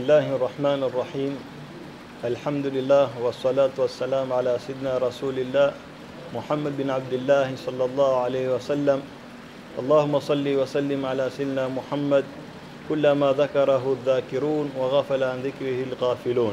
الله الرحمن الرحيم الحمد لله والصلاة والسلام على سيدنا رسول الله محمد بن عبد الله صلى الله عليه وسلم اللهم صل وسلم على سيدنا محمد كلما ذكره الذاكرون وغفل عن ذكره الغافلون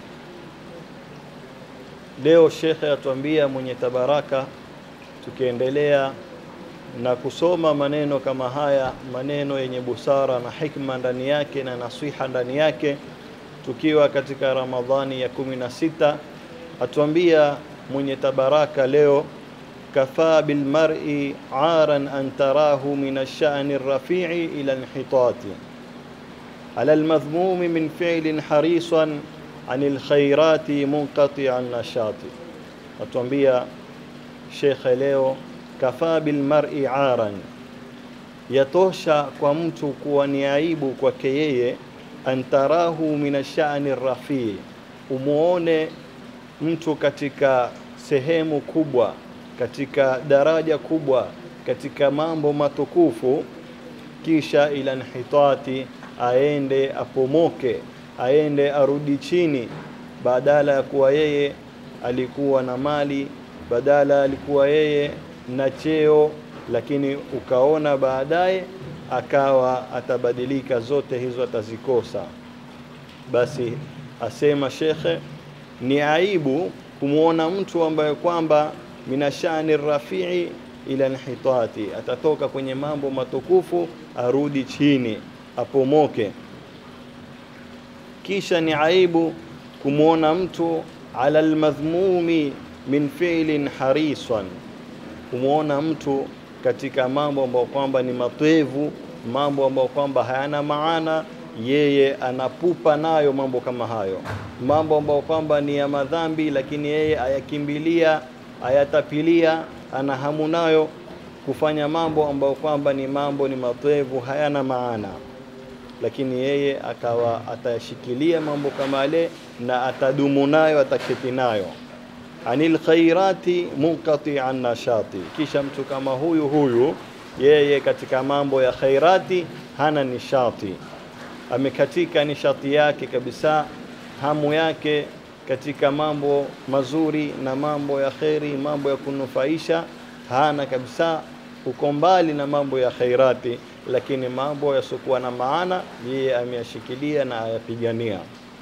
leo shekhe atuambia mwenye tabaraka tukiendelea na kusoma maneno kama haya maneno yenye busara na hikma ndani yake na nasiha ndani yake tukiwa katika ramadhani ya kumi na sita atuambia mwenye tabaraka leo kafaa bilmar'i aran an tarahu min ash-sha'ni ar-rafi'i ila inhitati ala al-madhmumi min fi'lin harisan عن الخيرات منقطع النشاط atuambia shekhe leo kafaa bilmar'i aran yatosha kwa mtu kuwa ni aibu kwake yeye antarahu min ashani rafii umuone mtu katika sehemu kubwa katika daraja kubwa katika mambo matukufu kisha ila nhitati aende apomoke aende arudi chini badala ya kuwa yeye alikuwa na mali badala alikuwa yeye na cheo lakini ukaona baadaye akawa atabadilika zote hizo atazikosa basi asema shekhe ni aibu kumwona mtu ambaye kwamba minashani rafii ila nhitati atatoka kwenye mambo matukufu arudi chini apomoke kisha ni aibu kumwona mtu ala almadhmumi min fi'lin harisan kumwona mtu katika mambo ambayo kwamba ni matwevu mambo ambayo kwamba hayana maana yeye anapupa nayo mambo kama hayo mambo ambayo kwamba ni ya madhambi lakini yeye ayakimbilia ayatapilia ana hamu nayo kufanya mambo ambayo kwamba ni mambo ni matwevu hayana maana lakini yeye akawa atayashikilia mambo kama yale na atadumu nayo ataketi nayo anil khairati munqati'an nashati kisha mtu kama huyu huyu yeye katika mambo ya khairati hana nishati amekatika nishati yake kabisa hamu yake katika mambo mazuri na mambo ya kheri mambo ya kunufaisha hana kabisa uko mbali na mambo ya khairati lakini mambo yasiokuwa na maana yeye ameyashikilia na ayapigania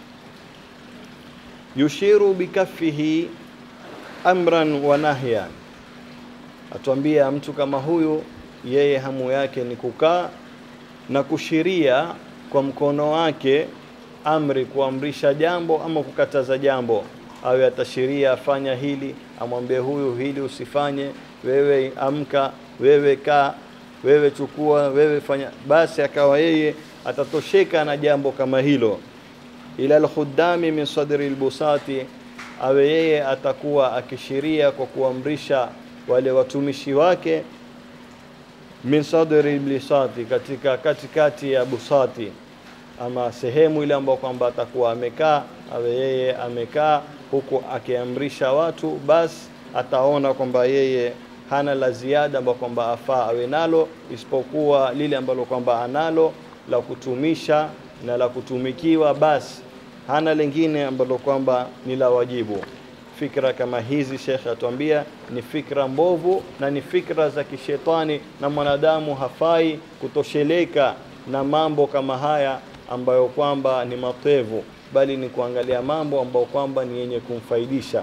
yushiru bikaffihi amran wa nahyan atuambia mtu kama huyu yeye hamu yake ni kukaa na kushiria kwa mkono wake amri kuamrisha jambo ama kukataza jambo awe atashiria afanya hili amwambie huyu hili usifanye wewe amka wewe kaa wewe chukua wewe fanya basi akawa yeye atatosheka na jambo kama hilo ila alkhuddami min sadri albusati awe yeye atakuwa akishiria kwa kuamrisha wale watumishi wake min sadri albusati katika katikati ya busati ama sehemu ile ambayo kwamba atakuwa amekaa awe yeye amekaa huku akiamrisha watu basi ataona kwamba yeye hana la ziada ambalo kwamba afaa awe nalo isipokuwa lile ambalo kwamba analo la kutumisha na la kutumikiwa basi hana lingine ambalo kwamba ni la wajibu fikra kama hizi shekhe atuambia ni fikra mbovu na ni fikra za kishetani na mwanadamu hafai kutosheleka na mambo kama haya ambayo kwamba ni matevu bali ni kuangalia mambo ambayo kwamba ni yenye kumfaidisha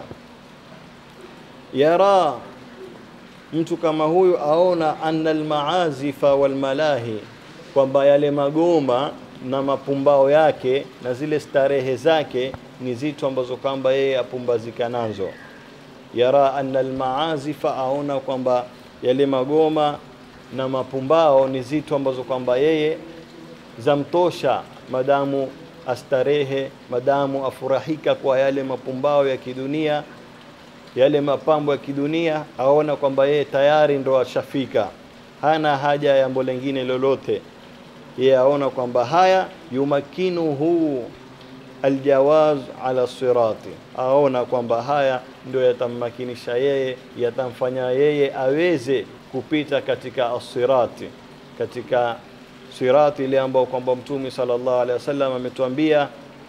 yara mtu kama huyu aona anna almaazifa walmalahi kwamba yale magoma na mapumbao yake na zile starehe zake ni zitu ambazo kwamba yeye apumbazika nazo yara anna almaazifa aona kwamba yale magoma na mapumbao ni zitu ambazo kwamba yeye zamtosha madamu astarehe madamu afurahika kwa yale mapumbao ya kidunia yale mapambo ya kidunia aona kwamba yeye tayari ndo ashafika hana haja ya jambo lingine lolote yeye aona kwamba haya yumakinuhu aljawaz ala sirati aona kwamba haya ndio yatammakinisha yeye yatamfanya yeye aweze kupita katika asirati katika sirati ile ambayo kwamba mtume sallallahu alaihi wasallam ametuambia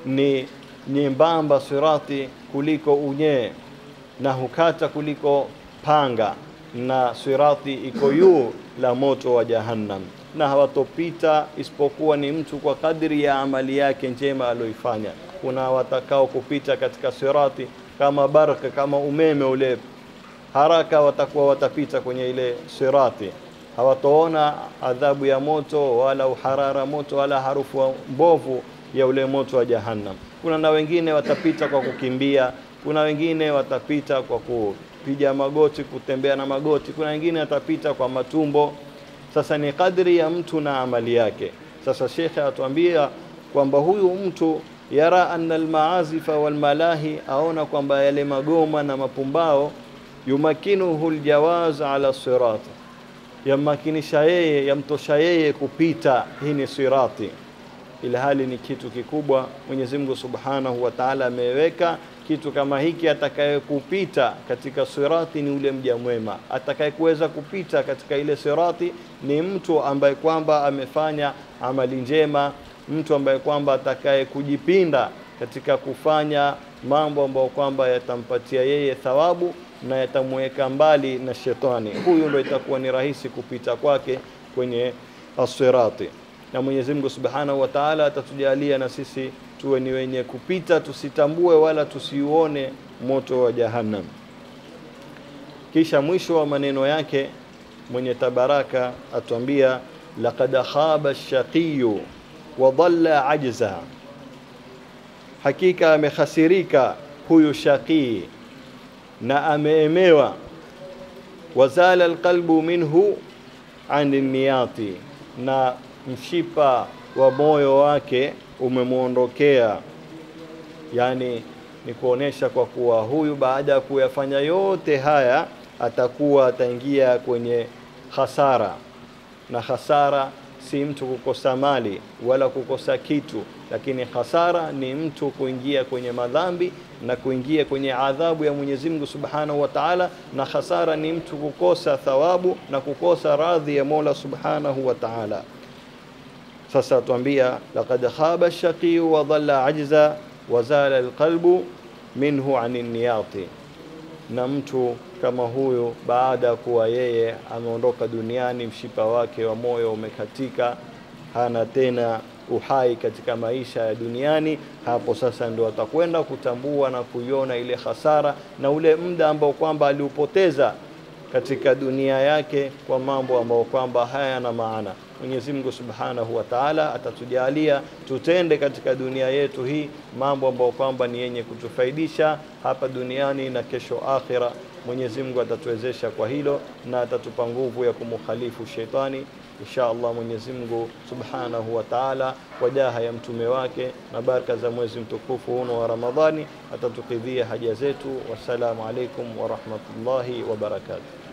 ni nyembamba sirati kuliko unyee na hukata kuliko panga na sirati iko juu la moto wa jahannam na hawatopita isipokuwa ni mtu kwa kadri ya amali yake njema aliyoifanya kuna watakao kupita katika sirati kama baraka kama umeme ule haraka watakuwa watapita kwenye ile sirati hawatoona adhabu ya moto wala uharara moto wala harufu mbovu ya ule moto wa jahannam kuna na wengine watapita kwa kukimbia kuna wengine watapita kwa kupiga magoti kutembea na magoti kuna wengine watapita kwa matumbo sasa ni kadri ya mtu na amali yake sasa shekhe atuambia kwamba huyu mtu yara anna almaazifa walmalahi aona kwamba yale magoma na mapumbao yumakinuhu aljawaz ala sirati yammakinisha yeye yamtosha yeye kupita hii ni sirati ila hali ni kitu kikubwa Mwenyezi Mungu Subhanahu wa Ta'ala ameweka kitu kama hiki atakayekupita katika sirati ni ule mja mwema atakayekuweza kupita katika ile sirati ni mtu ambaye kwamba amefanya amali njema mtu ambaye kwamba atakaye kujipinda katika kufanya mambo ambayo kwamba yatampatia yeye thawabu na yatamweka mbali na shetani huyu ndo itakuwa ni rahisi kupita kwake kwenye asirati na Mwenyezi Mungu Subhanahu wa Ta'ala atatujalia na sisi tuwe ni wenye kupita tusitambue wala tusiuone moto wa jahannam kisha mwisho wa maneno yake mwenye tabaraka atuambia laqad khaba ash-shaqiyu wa dhalla ajza hakika amekhasirika huyu shaqii na ameemewa wazala alqalbu minhu an niyati na mshipa wa moyo wake umemwondokea yani ni kuonesha kwa kuwa huyu baada ya kuyafanya yote haya atakuwa ataingia kwenye hasara na hasara si mtu kukosa mali wala kukosa kitu lakini hasara ni mtu kuingia kwenye madhambi na kuingia kwenye adhabu ya Mwenyezi Mungu Subhanahu wa Ta'ala na hasara ni mtu kukosa thawabu na kukosa radhi ya Mola Subhanahu wa Ta'ala sasa tuambia laqad khaba ash-shaqi wa dhalla ajza wa zala alqalbu minhu anin niyati na mtu kama huyu baada ya kuwa yeye ameondoka duniani mshipa wake wa moyo umekatika hana tena uhai katika maisha ya duniani hapo sasa ndio atakwenda kutambua na kuiona ile hasara na ule muda ambao kwamba aliupoteza katika dunia yake kwa mambo ambayo kwamba hayana maana Mwenyezi Mungu Subhanahu wa Ta'ala atatujalia tutende katika dunia yetu hii mambo ambayo kwamba ni yenye kutufaidisha hapa duniani na kesho akhira. Mwenyezi Mungu atatuwezesha kwa hilo na atatupa nguvu ya kumkhalifu shetani insha Allah. Mwenyezi Mungu Subhanahu wa Ta'ala kwa jaha ya mtume wake na baraka za mwezi mtukufu huno wa Ramadhani atatukidhia haja zetu. Wassalamu alaikum wa rahmatullahi wa barakatuh.